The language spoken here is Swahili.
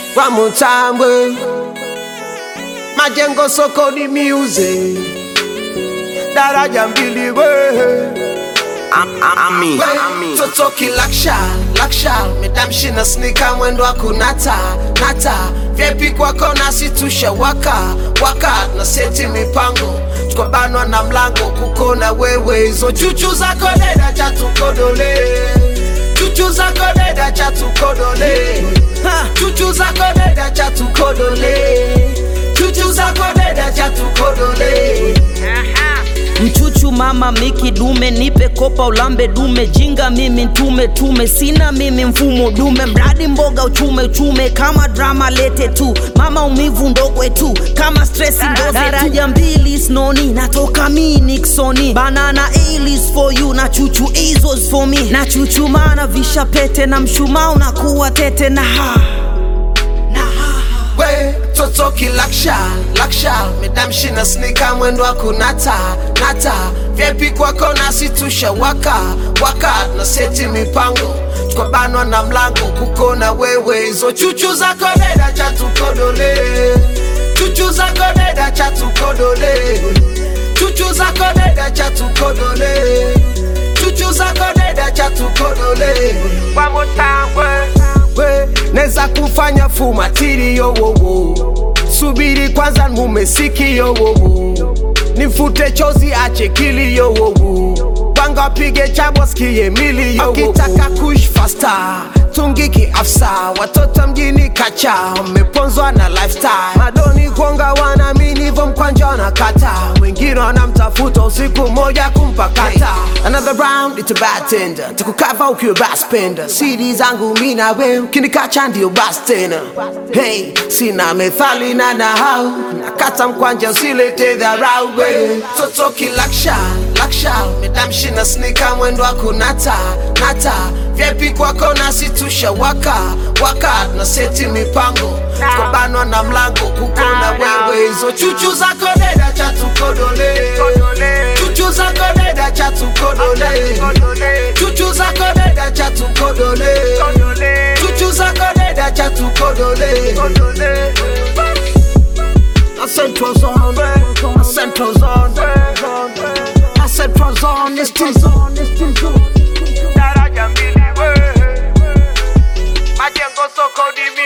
One more time, we. Majengo soko ni music. Daraja mbili we. Ami, We, ami. Totoki laksha, laksha Medamshi na snika mwendo wa kunata, nata Vyepi kwako nasi tusha waka, waka Na seti mipango, tukabanwa na mlango Kukona wewe, hizo chuchu zako deda cha tukodole Chuchu zako deda cha tukodole Ha, Chuchu zako deda cha tukodole Chuchu zako deda cha tukodole mchuchu mama miki dume nipe kopa ulambe dume jinga mimi ntume tume sina mimi mfumo dume mradi mboga uchume uchume kama drama lete tu mama umivu ndogwe tu kama stresi ndoze daraja mbili snoni natoka mi niksoni banana alis for you na chuchu izos for me na chuchumana visha pete na mshumaa unakuwa tete na ha we totoki laksha laksha medamshi na snika mwendo wa kunata nata vyepi kwako nasi tusha waka waka na seti mipango tukabanwa na mlango kukona wewe hizo chuchu zako deda cha tukodole chuchu zako deda cha tukodole chuchu zako deda cha tukodole chuchu zako deda cha tukodole One more time, we we neza kufanya fumatiri yowowo subiri kwanza mumesiki yowowo nifute chozi ache kili yowowo panga pige chabo skie mili yowowo akitaka kush fasta tungiki afsa watoto mjini kacha mmeponzwa na lifestyle madoni kuonga wanamini hivyo mkwanja na kata wengine wanamtafuta usiku moja kumpakata another round it's a bad tender takukava ukiwa baspenda siri zangu mi na we ukinikacha ndio bas tena hey sina methali na nahau nakata mkwanja usilete dharau we totoki laksha laksha medamshi na snika mwendo wa kunata nata vyepi kwako nasi tusha waka waka na seti mipango tukabanwa na mlango kukona wewe hizo chuchu zako deda cha tukodole chuchu zako deda cha tukodole chuchu zako deda cha tukodole chuchu zako deda cha tukodole I said was on, I said was on, I said was on, it's too Daraja mbili we. Majengo soko ni